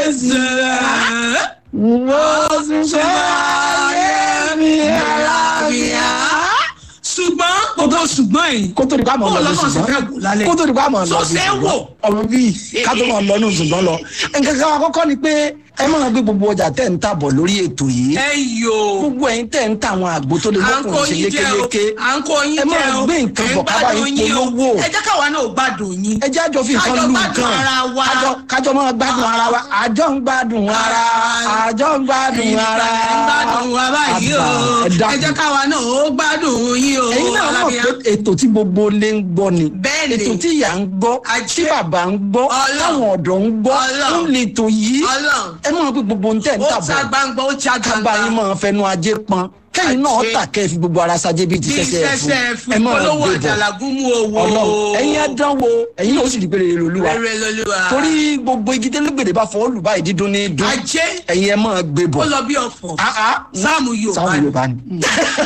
Jésù mo sì fẹ́ ayé mi àlàáfíà. ṣùgbọ́n gbogbo ṣùgbọ́n yìí kó tó di pa àmọ́ lọ Bọ́ọ̀lù ní ọlọ́run ṣe fẹ́ gùn lálẹ́. ṣùgbọ́n kó tó di pa àmọ́ lọ Sọ ní ṣe é wò. ṣùgbọ́n ọmọ bíi ká tó máa lọ ní ṣùgbọ́n lọ. nǹkan kan àkọ́kọ́ ni pé ẹ máa gbé gbogbo ọjà tẹ̀ ń tàbọ̀ lórí ètò yìí ẹ yò gbogbo ẹ̀yin tẹ̀ ń ta àwọn àgbo tó lè à ń kó lọ́kùnrin ṣe yín jẹ o lékeléké à ń kó yín ẹ jẹ máa o gbé nǹkan ẹ ń bọ̀ ká bá gbádùn yín yín o. polówó. ẹ jẹ́ káwa náà gbádùn yín ẹ jẹ́ àjọ fi nǹkan Kájọ lu gbádùn nǹkan ara wa. kájọ kájọ máa gbádùn ara wa àjọ ń gbádùn ara àjọ ń gbádùn ẹ̀yin ara. nìkan lẹ ń gbádùn wa báyìí o Àbá, ẹ dákun. ẹ jẹ́ káwa náà ó gbádùn yín o ẹ̀yin náà mọ̀ Alábíà. pé ètò tí gbogbo ilé ń gbọ́ ni Bẹ́ẹ̀ ni. ètò tí ìyá ń gbọ́ Ajé. tí bàbá ń gbọ́ Ọlọ́run. táwọn ọ̀dọ́ ń gbọ́ Ọlọ́run. ń lè tò yìí Ọlọ́run. ẹ mọ̀ pé gbogbo ń tẹ̀ ń ó tàbọ̀ ta gbangba ó ta kábà yín gbangba máa fẹnu ajé pọn kẹ́yìn náà Ajé. tà kẹ́ ẹ fi gbogbo ara sajé bíi ti bí sẹ́sẹ́ sẹ́sẹ́ fún fún polówó àjàlágún mú owó ọlọ́run ẹ̀yin adánwò ẹ̀yin náà ó sì rí pé rere lolúwa rere lolúwa torí gbogbo igi tẹ́lẹ̀gbẹ̀dẹ̀ bá fọwọ́ lù báyìí dídún ní dún ajé ẹ̀yin ẹ máa gbé bọ̀ ó lọ bí ọ̀fọ̀ Ah, ah. sáàmù yorùbá sáwọn ni. yorùbá ni.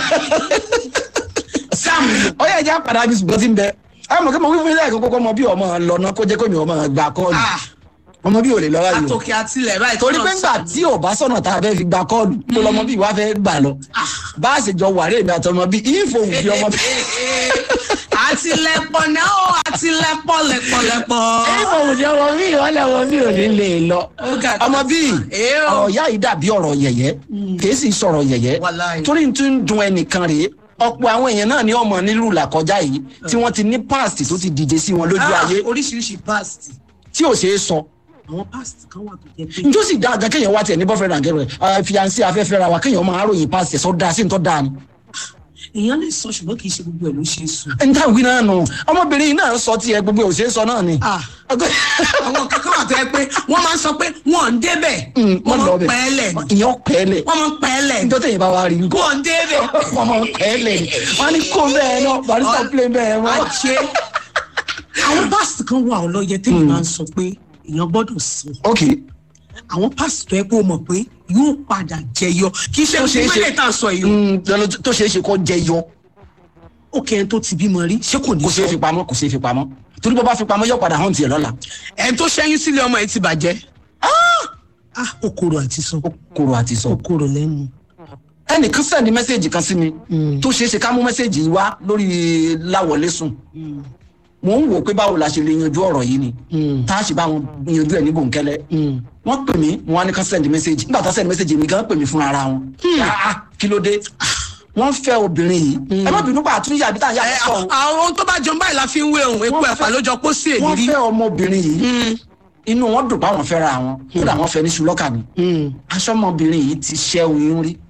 sáàmù yorùbá ó yẹ jẹ́ àpàdé àbí ṣùgbọ́n tí ń bẹ ẹ mọ̀ kí mo wí fún ilé ẹ̀kọ́ kọ́kọ́ ọmọ bí ọmọ lọ náà kó jẹ́ kó mi ọmọ gbà kọ́ọ̀lù Ah, ọmọ bí ò lè lọ́wọ́ yìí o àtòkè àtilẹ̀ báyìí torí tó pé náà ńgbà sọ. tí ò bá sọ̀nà tá a fẹ́ fi gba kọ́ọ̀lù tó lọ́mọ bí wàá fẹ́ gbà lọ bá a ṣe jọ wàrẹ́ mi àtọmọ bí ìfòhùn bí ọmọ bí àtìlẹ́pọ̀ náà ó àtìlẹ́pọ̀ lẹ́pọ̀lẹ́pọ̀. ìfòhùn bí ọmọ bí ìwọlẹ̀ ọmọ bí ò ní lè lọ Ó ga tó. ọmọ bí Èé o. ọ̀rọ̀ ìyá yìí dàbí ọ̀rọ̀ yẹ̀yẹ́ kìí sì sọ̀rọ̀ yẹ̀yẹ́ Wàláhì. torí n tún ń dun ẹnìkan rèé ọ̀pọ̀ àwọn èèyàn náà ní ọmọ nílùú làkọjá yìí tí wọ́n ti ní past tó ti dìde sí wọn lójú Ah, ayé oríṣiríṣi past tí ò ṣeé sọ àwọn past kan wà tó jẹ pé njó sì dáa gan kéèyàn wá tiẹ̀ ní boyfriend and girlfriend fiancé afẹ́fẹ́ ra wa kéèyàn máa ròyìn past ẹ̀ sọ dáa sí ní tọ́ dáa ni. èèyàn lè sọ ṣùgbọ́n kì í ṣe gbogbo ẹ̀ ló ṣe é sùn. n ta wí náà nù ọmọbìnrin yìí náà sọ tiẹ̀ gbogbo ò ṣeé sọ náà ni. Ah. àwọn kankan wà tó yẹ pé wọ́n máa ń sọ pé wọ́n ń débẹ̀ wọ́n máa ń pẹ́ lẹ̀ ni ìyẹn pẹ́ẹ́lẹ̀ wọ́n máa ń pẹ́ lẹ̀ ni njọ́ tẹ̀yìn bá wa rí nǹkan wọ́n ń débẹ̀ wọ́n máa pẹ́ẹ́lẹ̀ ni wọ́n á ní kó bẹ́ẹ̀ náà barista play bẹ́ẹ̀ mọ́. àjẹ́ àwọn past kan wà ọlọ́yẹ tẹ́lẹ̀ máa ń sọ pé èèyàn gbọ́dọ̀ sọ ok àwọn past tó yẹ kó o mọ̀ pé yóò padà jẹyọ kì í ṣe Tó ṣeé gbogbo ṣe. ilé tá a sọ yìí o. Mm, tó ṣeé ṣe kó jẹ yọ ó kẹ́ ẹ tó ti bímọ rí ṣé kò ní kò ṣeé fi pamọ́ kò ṣeé fi pamọ́ torí bó bá fi pamọ́ yóò padà hàn tiẹ̀ lọ́la ẹ̀ tó ṣẹ́yìn sílé ọmọ ẹ̀ ti bàjẹ́. ah okoro àti sọ ó kúrò àti sọ. okoro lẹ́nu. ẹnìkan sẹ́ni mẹ́sẹ̀gì kan sí mi tó ṣeé ṣe ká mú mẹ́sẹ̀gì yìí wá lórí láwọlé sùn mò ń wò pé báwo la ṣe lè yanjú ọ̀rọ̀ yìí ni tá a ṣe bá wọn yanjú ẹ̀ ní bòńkẹ́lẹ́ wọ́n pè mí wọ́n á ní ká sẹ́ni mẹ́sẹ̀gì nígbà tá a sẹ́ni mẹ́sẹ̀gì mi gan pè mí fúnra ara wọn Ah, kí ló dé wọ́n fẹ́ obìnrin yìí ẹ má bínú pa àtúnyà àbí tá à ń yà ẹ sọ àwọn tó bá jọ báyìí la fi ń wé òun epo Wọ́n ẹ̀fà fẹ́- ló jọ kó sí wọ́n èdè rí. fẹ́ ọmọbìnrin yìí inú wọn dùn báwọn fẹ́ra wọn kódà wọ́n fẹ́ ní ṣùlọ́kà ni aṣọ́mọbìnrin yìí ti ṣẹ́ oyún rí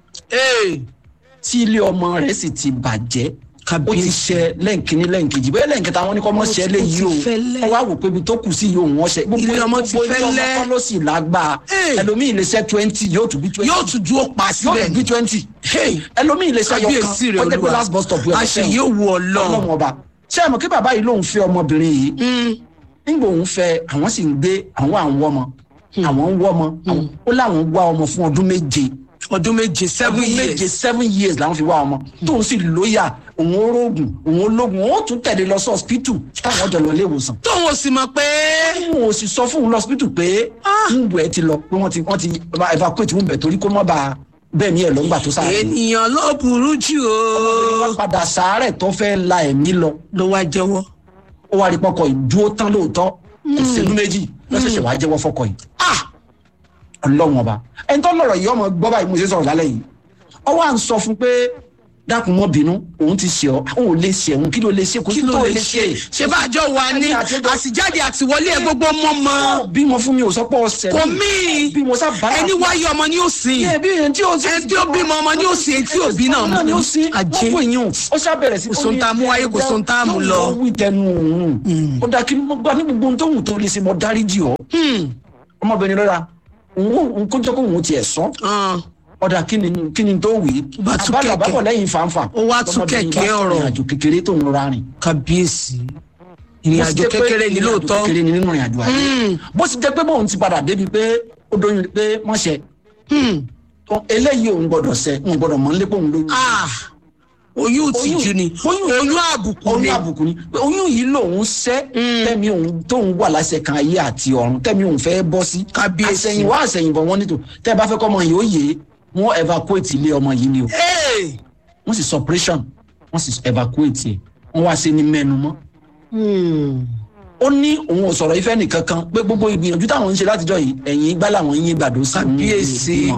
tí ilé ọmọ rẹ̀ sì ti bàjẹ́ ó ti ṣe lẹ́ǹkínní lẹ́ǹkejì bóyá lẹ́ǹkẹta wọn ní kọ́ mọ́ ṣe Ó ti- léyìí ó o ti fẹ́lẹ́. wọ́n wá wò pé ibi tó kù sí yìí òun wọ́n ṣe Ilé ọmọ ti gbogbo ilé ọmọ fẹ́lẹ́. kọ́ ló sì lágbára Hey. ẹlòmíì lè ṣe twenty yóò tún bí twenty yóò tún dúró pa yóò síbẹ̀ tún bí ni. twenty Hey. ẹlòmíì lè ṣe kábíyèsí rẹ̀ ọjọ́ pé olúwa last bus stop yẹn àṣẹ yóò wù ọlọ́run. ọlọ́run ọba ṣé ẹ mọ̀ kí bàbá yìí lòun fẹ́ ọmọbìnrin yìí nígbà òun fẹ́ àwọn sì ń gbé àwọn à ń wọ́ ọmọ àwọn ń wọ́ ọmọ àwọn- ó láwọn wá ọmọ fún ọdún méje ọdún méje seven ọdún méje years. seven years làwọn fi wá ọmọ tóun sì lóyà òun ó rógùn òun ó lógùn òun ó tún tẹ̀lé lọ sí hospital táwọn ọjọ́ lọ ilé ìwòsàn tóun ò sì mọ̀ pé òun ò sì sọ fún òun lọ hospital pé wúńbù ẹ ti lọ pé wọ́n ti wọ́n ti evacuate wúńbù ẹ torí kó má bàa bẹ́ẹ̀ ni ẹ̀ lọ́ngbà tó sáré ènìyàn ló burú jù o. wọ́n padà sàárẹ̀ tó fẹ́ la ẹ̀mí lọ ló wá jẹ́wọ́. ó wá rí pọkọ ìdúró tán lóòótọ́ ìṣẹ́jú méjì lọ́sẹ̀ṣẹ̀ wàá jẹ́wọ́ fọkọ yìí ọlọ́run ọba ẹni tó lọ̀rọ̀ yìí ọmọ gbọ́ báyìí mo ṣe sọ̀rọ̀ lálẹ́ yìí ọwọ́ à ń sọ fún pé dákun mọ́ bínú òun ti ṣe ọ́ òun ò lè ṣe òun kí ló lè ṣe kò kí sí ló tó lè ṣe ṣe bá àjọ wa ní Ẹni àtijọ́- àtijáde àtiwọlé ẹ gbogbo mọ́ mọ́ bímọ fún mi ò sọ pé ọsẹ kò mí bímọ sábà ẹni wáyé ọmọ ni ó sìn ẹbí yẹn tí o ti ẹni tí ó bímọ ọmọ ni ó sìn etí òbí náà náà ni ó sí Ajé. wọ́n fún ìyún ó ṣàbẹ̀rẹ̀ sí. Kò sóhun tá a mú wáyé, kò sóhun tá a mú lọ. ó wí tẹnu òun ó dá kí mo gbà ní gbogbo ohun tó wù tó lè ṣe mọ dáríjì ọ ọmọbìnrin lọ́la òun kó jẹ́ kó òun tiẹ̀ sọ ọ̀dà kí ni kí ni tó wì í Bá tú àbálò kẹ̀kẹ́. àbábọ̀ lẹ́yìn fanfa Ó wá tú ọmọbìnrin kẹ̀kẹ́ bá ọ̀rọ̀. ìrìn àjò kékeré tó ń rọra rìn kábíyèsí ìrìn Bó sì àjò jẹ́ pé kékeré ni ìrìn àjò lóòótọ́ kékeré ni nínú ìrìn àjò ayé bó sì jẹ́ pé bóun ti padà débi pé ó dóyún pé mọ̀ṣẹ́ eléyìí òun gbọ́dọ̀ ṣẹ òun gbọ́dọ̀ mọ̀ nílé pé òun lóyún Ah, oyún ìtìjú ni oyún- oyún àbùkù ni oyún àbùkù ni pé oyún yìí lòun ṣẹ́ tẹ́mi òun tóun wà láṣẹ kan ayé àti ọ̀run tẹ́mi òun fẹ́ bọ́ sí Kábíyèsí. àṣẹyìnwá àṣẹyìnbọ̀ wọn nítò tẹ́ ẹ bá fẹ́ kọ́ ọmọ yìí ó yé wọ́n evacuate ilé ọmọ yìí ni o Hey! wọ́n sì suppression wọ́n sì evacuate ẹ̀ wọ́n wá sí ní mẹ́nu mọ́ Hmm. ó ní òun ò sọ̀rọ̀ ìfẹ́ nìkan kan pé gbogbo ìgbìyànjú táwọn ń ṣe látijọ́ yìí ẹ̀yìn igbá làwọn yín gbàdó sí òun Kábíyèsí. ìbímọ.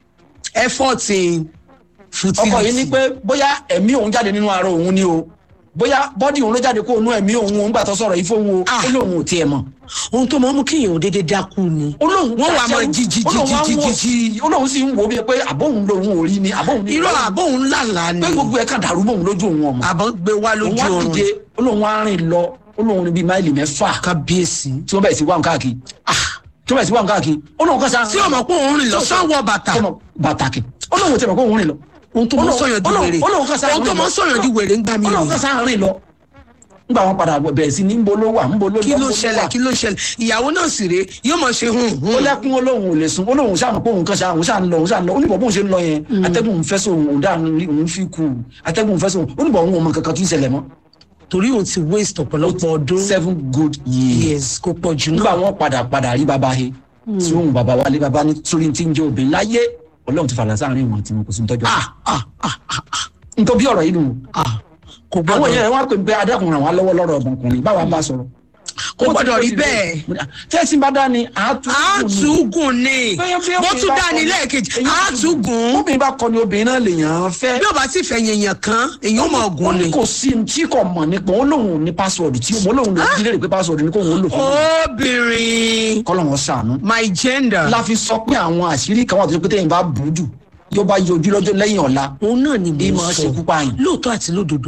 effort in futility. ọkọ yìí ní pé bóyá ẹ̀mí òun jáde nínú ara òun ni o bóyá bọ́dì òun ló jáde kó òun ẹ̀mí òun òun gbà tó sọ̀rọ̀ yìí fóun o Ah. ó lóun ò tiẹ̀ mọ̀ ohun tó máa ń mú kéèyàn ò déédéé dákú ni. olóhùn Wọ́n wá máa jí, jí, jí, jí, jí, jí. jí olóhùn sì ń wo bíi pé àbóhùn lòun ò rí ni àbóhùn ní irọ́ àbóhùn lálàá ni pé gbogbo ẹ̀ kàn dàrú mọ́ òun lójú òun ọmọ àbọ̀ gbé wá òun lójú wá oorun dìde olóhùn wá rìn lọ olóhùn ní bíi máìlì mẹ́fà kábíyèsí. tí wọ́n bẹ̀rẹ̀ sí wà ń káàkiri tí wọ́n bẹ̀rẹ̀ sí wà ń káàkiri olóhùn kan sáà tí ọmọ pé òun rìn lọ sanwó bàtà ọmọ bàtàkì olóhùn tẹ̀ mọ̀ pé òun rìn lọ ohun tó máa ń sọyàn di wèrè olóhùn kan sáà ohun tó máa ń sọyàn di wèrè ń gbà mí olóhùn kan sáà rìn lọ nígbà wọn padà bẹ̀rẹ̀ sí ní ń bolo wà ń bolo kí ló ṣẹlẹ̀ kí ló ṣẹlẹ̀ ìyàwó náà sì rèé yóò mọ̀ ṣe hùn ó hùn. lẹ́kún olóhùn ò lè sùn olóhùn sáà pé òun kan sáà òun sáà ń lọ òun sáà ń lọ oníbọ̀ bóun ṣe ń lọ yẹn atẹ́gùn fẹ́ sóhun òun dáa ní òun fi kú atẹ́gùn fẹ́ sóhun oníbọ̀ òun ò mọ kankan tó ń ṣẹlẹ̀ mọ́ torí òun ti waste ọ̀pọ̀lọpọ̀ ọdún seven good years years kó pọ̀ jù nígbà náà. wọn padà padà rí baba he tí òun baba wálé baba ní sórí tí ń jẹ́ obìnrin láyé ọlọ́run ti fàlà sáàrin wọn tí wọn kò sí ní tọ́jú ah ah ah ah ah nítorí bí ọ̀rọ̀ yìí nù ah kò àwọn gbọ́dọ̀ èèyàn wọn pè pé adákùnrin àwọn lọ́wọ́ lọ́rọ̀ ọmọkùnrin báwa bá sọ̀rọ̀ kò gbọ́dọ̀ rí bẹ́ẹ̀. tẹ́sí bá dání àátúgùn àtúgùn ni Bẹ́ẹ̀ bí bó obìnrin tún bá dá ní kọni- lẹ́ẹ̀kejì èyí tún- àtúgùn obìnrin bá kọni obìnrin náà lèèyàn fẹ́ bí ó bá sì fẹ́ yẹ̀yàn kan èyàn mọ̀ ó ọ̀gùn ní ni. kò sí ní tí kò mọ̀ nípa ó lóun ò ní pásọ̀dù tí ó lóun lè dílé rè pé pásọ̀dù ni kò wọ́n lò fún un obìnrin kọ́lọ̀ wọn sànú. my gender la fi sọ pé àwọn àṣírí kan wà tó ṣe pé téèyàn bá bù ú jù yóò bá yọjú lọ́jọ́ lẹ́yìn ọ̀la òun náà ni bí mo máa sọ ṣekú pààyàn. lóòótọ́ àti lódodo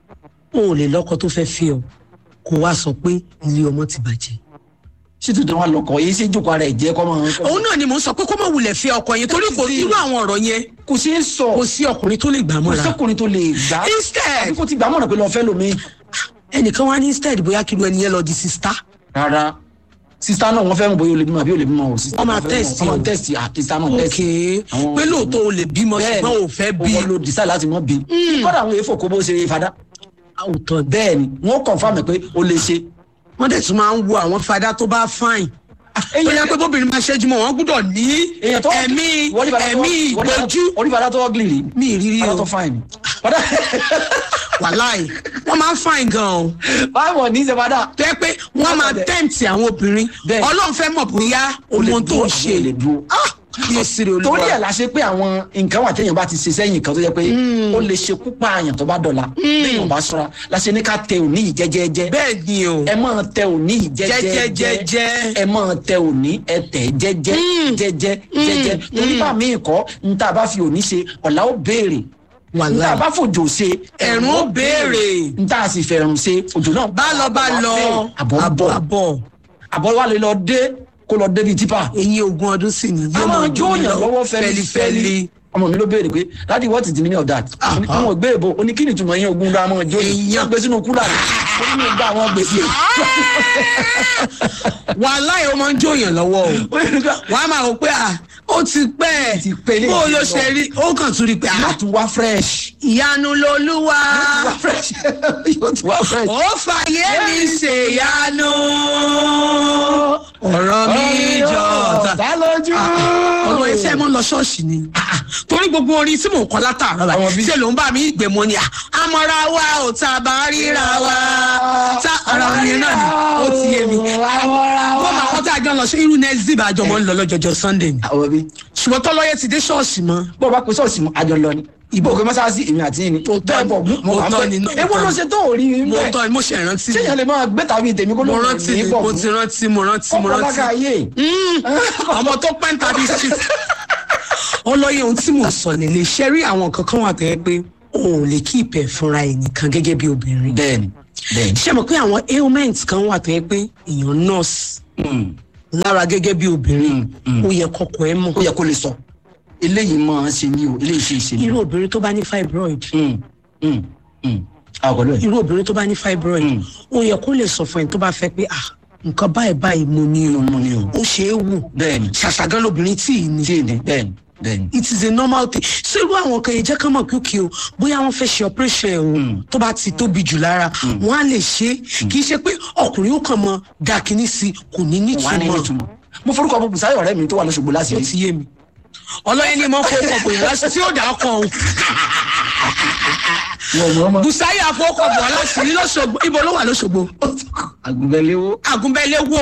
o ò lè lọ́kọ tó fẹ́ fi ọ kó wá sọ pé ilé ọmọ ti bàjẹ́. ṣé tuntun wa lọkọ yìí ṣe jókòó ara ẹ̀ jẹ́ kọ́ máa. òun náà ni mo sọ pé kó má wulẹ̀ fi ọkọ yẹn torí kò irú àwọn ọ̀rọ̀ yẹn kò sí í sọ kò sí ọkùnrin tó lè gbà kò mọ́ra. sọkùnrin tó lè gbà. Instead- àbí kò ti gbà mọ̀nà pé lọ fẹ́ lomi. ẹnìkan wá ní instead bóyá kí lu ẹni yẹn lọ di sista. rárá sista náà wọ́n fẹ́ mọ̀ bóyá o lè bímọ àbí o lè bímọ o. Wọ́n máa test wọ́n máa o. test ah sista náà ok test. Àwọn- pé lóòótọ́ o lè bímọ Bẹ́ẹ̀ni, ṣùgbọ́n o fẹ́ bí. owó ló decide láti mọ́ bí. kọ́dà àwọn èèfò kó bó ṣe fada. àwùtọ́ ni. bẹ́ẹ̀ ni wọ́n confirm ẹ̀ pé o lè ṣe. wọ́n dẹ̀ tún máa ń wo àwọn fada tó bá fine. tó yẹ pé bóbìnrin máa ṣẹ́jú mọ́ wọ́n gbúdọ̀ ní èèyàn tó ẹ̀mí wọ́n ní bàdá tó- ẹ̀mí wọ́n ní bàdá- ìgbójú. wọ́n ní bàdá tó ugly rí. mi ìrírí bàdá o tó fine ni. bàdá wàláì wọ́n máa ń fine gan o. báwo ní í ṣe bàdá. tó yẹ pé wọ́n máa Bẹ́ẹ̀. tẹ́ǹtì àwọn obìnrin Bẹ́ẹ̀. ọlọ́run fẹ́ mọ̀ bóyá ohun tó ń ṣe o lè dúró. yé sire olúwa. torí ẹ̀ la ṣe pé àwọn nǹkan wà téèyàn bá ti ṣe sẹ́yìn kan tó jẹ́ pé ó lè ṣekú pààyàn tó bá dọ̀la téèyàn bá ṣọ́ra la ṣe ní ká tẹ òní yìí jẹ́jẹ́jẹ́ bẹ́ẹ̀ ni o ẹ máa tẹ òní yìí jẹ́jẹ́jẹ́ Jẹ́jẹ́jẹ́jẹ́. ẹ máa tẹ òní ẹ tẹ̀ jẹ́jẹ́ jẹ́jẹ́ jẹ́jẹ́ torí bá mi kọ́ n tá a bá fi òní ṣe ọ̀la ó béèrè n tá a wàláì bá fòjò ṣe Ẹ̀rùn ó béèrè. n tá a sì fẹ̀rùn ṣe òjò náà bá lọ bá lọ àbọ̀ àbọ̀ bọ̀ àbọ̀ àbọ̀ wa lè lọ dé kó lọ débi tipa eyín ogún ọdún sì ni a máa jó yàn lọ́wọ́ fẹ́lifẹ́li ọmọ mi ló béèrè pé daddy what is the meaning of that Ah, àwọn ògbé èbó oníkíni túmọ̀ yín ogun ra máa jó yìí Èèyàn. wọ́n gbé sínú kúlà ó ní ìgbà àwọn gbèsè wàláì ó máa ń jó yàn lọ́wọ́ o wàá máa wò pé à ó ti pẹ́ Ti pẹ́ lé bó ló lọ. ṣe rí ó kàn tún rí pé yóò à tún wá fresh ìyanu lolúwa wá fresh yóò tún wá fresh. ó fàyè mi ṣèyanu ọ̀rọ̀ mi jọ ọ̀tá. ọ̀tá lójú. ọmọ ẹsẹ mọ lọ ṣọ́ọ̀ṣì ni torí gbogbo orin tí mò ń kọ látàárọ̀ Àwọn báyìí bí- ṣe ló ń bá mi gbẹmọ ni àmọra wa ò tá a bá ríra wa tá ara orin náà ni ó ti yé mi wọ́n máa wọ́n tá a jọ lọ sí irú nẹ́ẹ̀sì bá a jọ mọ́ ń lọ lọ́jọ́jọ́ sunday ni àwọn bí ṣùgbọ́n tọ́lọ́yẹ ti dé ṣọ́ọ̀ṣì mọ́ bó o bá pe sọ́ọ̀sì mu àjọ lọ ni ìbò òkè mọ́sáàsì èmi àti yìí ni Òótọ́ ni, bọ̀ mo wà òótọ́ pẹ́ ni, ewu ló ṣe tó òrí mi mo bẹ́ẹ̀ tọ́ ni mo ṣe ìrántí ṣé ni yẹn lè máa gbé tàbí tèmi kó ló mo ń rántí ni ní bọ̀ mo ti rántí mo rántí mo ọkọ̀ lága rántí ayé ọmọ tó pẹ́ ń tàbí street ọlọ́yẹ ohun tí mò ń sọ nílé ṣe rí àwọn nǹkan kan wà tó yẹ pé o ò lè kí ìpẹ́ fúnra ẹ̀ nìkan gẹ́gẹ́ bí obìnrin bẹ́ẹ̀ni bẹ́ẹ̀ni ṣé mo pé àwọn ailments kan wà tó yẹ pé èèyàn nurse lára gẹ́gẹ́ bí obìnrin Mm, mm. ó yẹ kọ́kọ́ ẹ mọ̀ ó yẹ kó lè sọ eléyìí máa ń ṣe mí o eléyìí ṣe ṣe mí irú o. obìnrin tó bá ní fibroid Mm, mm, mm. àwọn pẹ̀lú ẹ̀. irú obìnrin tó bá ní fibroid Mm. ó yẹ kó lè sọ fún ẹni tó bá fẹ́ pé ah nǹkan báyìí báyìí mo ní o mo ní o. ó ṣe é wò bẹ́ẹ̀ni ṣàṣàgán lobìnrin tí ì ní tí ì ní bẹ́ẹ̀ni Bẹ́ẹ̀ni. it is a normal thing so irú àwọn kan yẹn jẹ́ kán mọ̀ pé òkè o bóyá wọ́n fẹ́ ṣe operation ẹ̀ o tó bá ti tóbi jù lára wọ́n á lè ṣe é kì í ṣe pé ọkùnrin ó kàn mọ dàkíní sí i kò ní wà á ní nítumọ̀ ìtumọ̀ mo forúkọ bọ bùsáyọ̀ ọ̀rẹ́ mi tó wà lọ́sọ̀gbọ̀ láti ó rí ti yé mi ọlọ́yẹ ni mo fọ́ ọkọ̀ bòyá lásì tí ó dà á kàn o wọ́n mọ̀ ọmọ bùsáyà fọ́kọ̀ bọ̀ láti rí lọ́sọ̀gbọ̀ ibo ló wà lọ́sọ̀gbọ̀ àgùnbẹ̀lẹ́wọ́ àgùnbẹ́lẹ̀ wò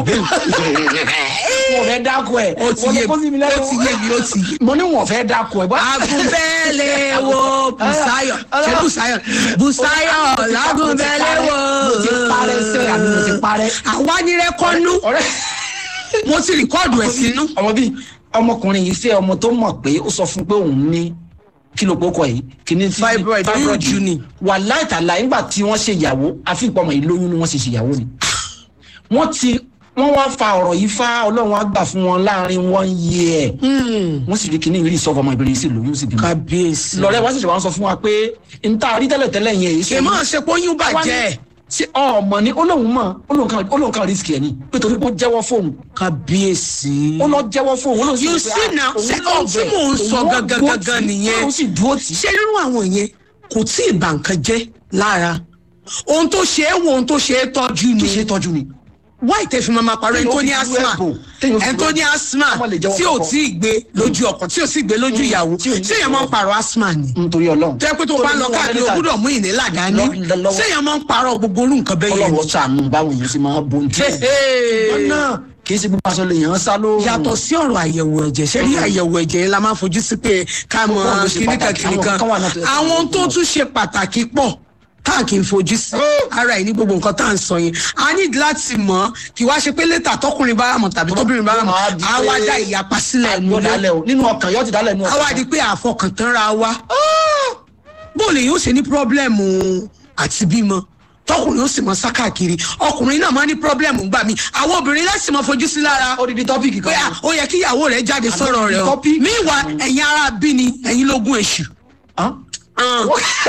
wọ́n fẹ́ dákọ̀ ẹ̀ ó ti yé mi ó ti yé mi ó ti yé mi. mo ní wọ́n fẹ́ dákọ̀ ẹ̀ bọ́ agunbẹ́lẹ̀ wo busayo ṣe busayo busayo lagunbẹ́lẹ̀ wo. mo ti parẹ́ sẹ́ àbí mo ti parẹ́ àwa ní rẹ́kọ́nú ọ̀rẹ́ mo ti rìkọ́ọ̀dù ẹ̀ sínú. ọmọ bíi ọmọkùnrin yìí fẹ́ ọmọ tó mọ̀ pé ó sọ fún pé òun ní kí ló kókọ yìí kí ni tí- Fibroid, oyún ojú ni. wà láìtàlá nígbà tí wọ́n ṣe ìyàwó àfihàn ọmọ yìí lóyún ni wọ́n ṣe ṣe ìyàwó ni wọ́n ti wọ́n wá fa ọ̀rọ̀ yìí fá ọlọ́run á gbà fún wọn láàrin one year wọ́n sì rí kíní rí ìsọfọ ọmọ ìbẹ̀rẹ̀ sí lóyún sí bímọ kábíyèsí. lọ́rẹ́ wá sì ṣe wá ń sọ fún wa pé n ta rí tẹ́lẹ̀tẹ́lẹ̀ yẹn èyí kì í máa ṣe pé oyún bàjẹ́ ṣé ọmọ ni olóhùn mọ olóhùn kan olóhùn kan risk ẹ ni nítorí pé ó jẹ́wọ́ fóun kábíyèsí. ó lọ jẹ́wọ́ fóun olóhùn sì You rò pé, see ah, now, òun ṣé lọ ohun tí bẹ̀, mò ń sọ òun gangan dúró gangan tì, nìyẹn. òun sì dúró tì. ṣé nínú àwọn yẹn kò tí ì bà nǹkan jẹ́ lára ohun tó ṣe é wo ohun tó ṣe é tọ́jú kì í ṣe ni tọ́jú ni. why tẹ fi máa ma parọ́ ẹni tó ní Téèyàn fi asthma wẹ́ẹ̀bù, téèyàn fi ẹni tó ní wẹ́ẹ̀bù. asthma Ọmọ lè jẹ́wọ́ tí ò kọ̀kọ̀. tí ì gbé lójú ọkọ̀ tí ò sì gbé lójú ìyàwó tí ò ní tí èèyàn máa ń parọ́ asthma ni nítorí ọlọ́run. tó yẹ pé tó bá ń lọ káàkiri o gbúdọ̀ mú ìnílà dání Lọ- lọ- lọ́wọ́. tí èèyàn máa ń parọ́ gbogbo orú nǹkan bẹ́ẹ̀ yẹn ọlọ́wọ́ sànù báwọn èèyàn sì máa bo ní tí. náà kì í ṣe gbogbo aṣọ lè yàn án sá lóòrùn. yàtọ̀ sí ọ̀rọ̀ àyẹ̀wò ẹ̀jẹ̀ ṣé rí àyẹ̀wò ẹ̀jẹ̀ yẹn la máa ń fojú sí pé ká mọ Ó pọ̀ ló ṣe kíníkan pàtàkì, àwọn kíníkan kan wà náà tó yẹ ká àwọn mọ̀. tó tún ṣe pàtàkì pọ̀ tá a kì í fojú sí ara ẹ̀ ní gbogbo nǹkan tá à ń sọ yẹn a ní láti mọ̀ kí wá ṣe pé létà tọkùnrin bá mọ̀ tàbí tóbìnrin bá mọ̀ Máa di á wá pé- dá ìyapa sílẹ̀ yóò nílẹ̀ dálẹ̀ o nínú ọkàn yóò ti dálẹ̀ nínú á ọkàn. wá di pé àfọkàntán ra wa bóòlù yóò ṣe ní pírọ́blẹ́mù àti bímọ tọkùnrin ó sì mọ sákàkiri ọkùnrin náà máa ní pírọ́blẹ́mù gbà mí àwọn obìnrin láti mọ fojú sí lára odidi tọ́pìkì pé kan. à, ó yẹ kí ìyàwó rẹ jáde sọ̀rọ̀ rẹ o topic. míwà ẹ̀yin ara bí ni ẹ̀yin lógún èṣù Hàn? Hàn.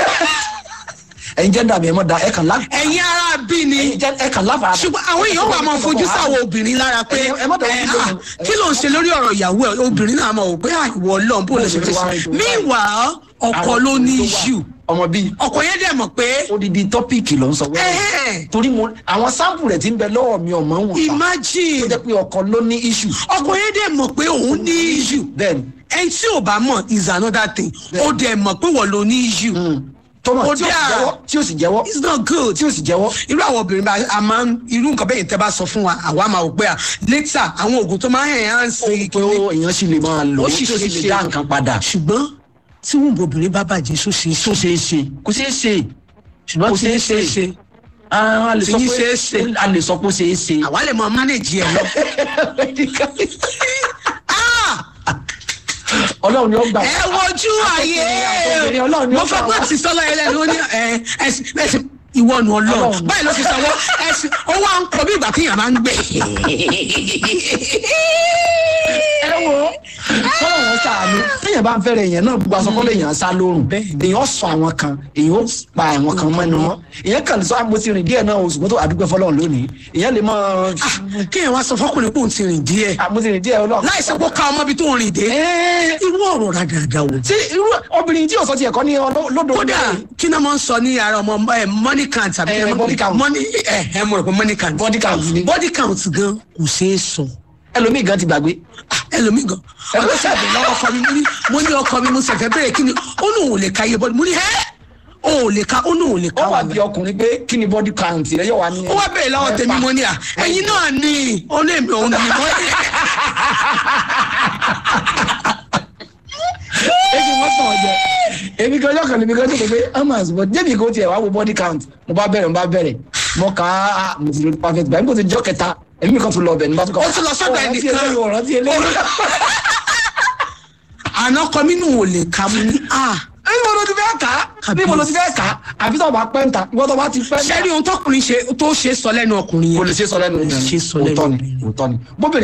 ẹ̀yin jẹ́ dàbí ẹ̀ mọ́ da ẹ̀ kàn lá. ẹ̀yin ara bí ni ẹ̀yin jẹ́ ẹ̀ kàn láfara. ṣùgbọ́n àwọn èèyàn wà máa fojú sáwọn obìnrin lára pé Ẹ- ẹ má dọ̀wọ́ ẹ, sí ah, lónìí. kí ló ń ṣe lórí ọ̀rọ̀ ìyàwó ẹ̀ obìnrin náà máa wò pé à, ìwọ ọlọ́run bó lè ṣe fẹ́ ṣe míwà ọkọ ló ní iṣu ọmọ bíi ọkọ yẹn dẹ̀ mọ̀ pé odidi tọ́pìkì ló ń sọ wẹ́rẹ́. ẹ̀hẹ́n, torí mo àwọn sáǹpù rẹ̀ ti ń bẹ lọ́wọ́ mi ọmọ ń wò ta. tó imagine jẹ́ pé ọkọ ló ní iṣu. ọkọ yẹn dẹ̀ mọ̀ pé òun ní iṣu bẹ́ẹ̀ni ẹni tí ò bá mọ̀ is another thing ó dẹ̀ mọ̀ pé wọ́n ló ní iṣu tọmọ Ó tí ó sì dáa. jẹ́wọ́ tí ó sì jẹ́wọ́ it's not good. tí ó sì jẹ́wọ́. irú àwọn obìnrin bá a máa ń irú nǹkan bẹ́ẹ̀ tẹ́ bá sọ fún wa àwa máa wò pé à later àwọn oògùn tó máa ń hẹ̀ hàn sí pé ó èèyàn sì lè máa lò ó sì tí ó sì ṣe lè dá nǹkan padà. ṣùgbọ́n tí wọ́n obìnrin bá bàjẹ́ só ṣe tó ṣeé ṣe kò ṣeé ṣe ṣùgbọ́n kò kò ṣeé ṣe ṣe Ah, a lè sọ Tí pé ṣeé ṣe. a lè sọ pé ó ṣeé ṣe. àwa lè mọ manage ẹ lọ. Ah! ọlọ́run ni ó gbà ẹ wojú ayé obìnrin Ọlọ́run ni ó mo fẹ́ gbà pé wá. ti sọ́lọ́ yẹn lẹ́nu ó ní ẹ ẹsìn ẹsìn ìwọ nu ọlọ́run Ọlọ́run. báyìí ló ti sọ wọ́n ẹsìn ó wá ń kọ bí ìgbà tí yàrá máa ń gbé. ẹ wo kọ́lọ̀ wọn sàánú téèyàn bá ń fẹ́rẹ̀ èèyàn náà gbogbo aṣọ kọ́lọ̀ èèyàn sá lórùn èèyàn sọ àwọn kan èèyàn ó pa àwọn kan mọ́nu wọn èèyàn kàn sọ àmọ́ ti rìn díẹ̀ náà oṣù tó àdúgbò fọlọ́run lónìí èèyàn lè mọ kéèyàn wá sọ fọkùnrin pé òun ti rìn díẹ̀ àmọ́ ti rìn díẹ̀ ọlọ́run. láì sọ pé ó ká ọmọ ibi tó ń rìn dé irú ọ̀rọ̀ ràdàràdà wò. tí irú obìnrin tí òsọ ti ẹ̀kọ́ ní ọlọ́- lódò kódà kí náà máa ń sọ ní ara ọmọ ẹ money count àbí Eh, kí náà máa ń body count. money ẹ ẹ mo rò pé money count Body count ni. body count gan kò ṣeé sọ ẹlòmíì gan ti gbàgbé ẹlòmíì gan ọlọ́sàbẹ̀ lọ́wọ́ ọkọ mi mo ní mo ní ọkọ mi mo sì fẹ́ bẹ̀rẹ̀ kí ni ó ní òun ò lè ka iye bọ́ọ̀lù mo ní ẹ́ ó ò lè ka ó ní òun ò lè ka ó wà wọn bí ọkùnrin pé kí ni body count rẹ yóò wá ní. ó wá bẹ̀rẹ̀ lọ́wọ́ tèmi mo ní à ẹ̀yin náà ní ó ní èmi òun ní mo èmi wọ́n tàn jẹ èmi kan ọjọ́ kan ní mi kan tó kọ pé amas but débi kò tiẹ̀ wá wo body count mo bá bẹ̀rẹ̀ mo bá bẹ̀rẹ̀ mo kà á mo ti lórí perfect báyìí mo ti jọ́ kẹta èmi kan tún lọ bẹ̀ ní bá tún kọ́ Ó tún lọ sọ́dọ̀ ẹnìkan. ọ̀rọ̀ tí eléyìí àná kọ mí nù ò lè ka mo ní à níbo ló ti fẹ́ kà á níbo ló ti fẹ́ kà á àbí tó bá pẹ́ ń ta ìwọ́n tó bá ti pẹ́ ń ta. ṣẹ́rí ohun tọkùnrin ṣe tó ṣe sọ lẹ́nu ọkùnrin kò yẹn lè ṣe sọ lẹ́nu Kò lè ṣe sọ lẹ́nu òótọ́ ni obìnrin. òótọ́ ni bóbìnrin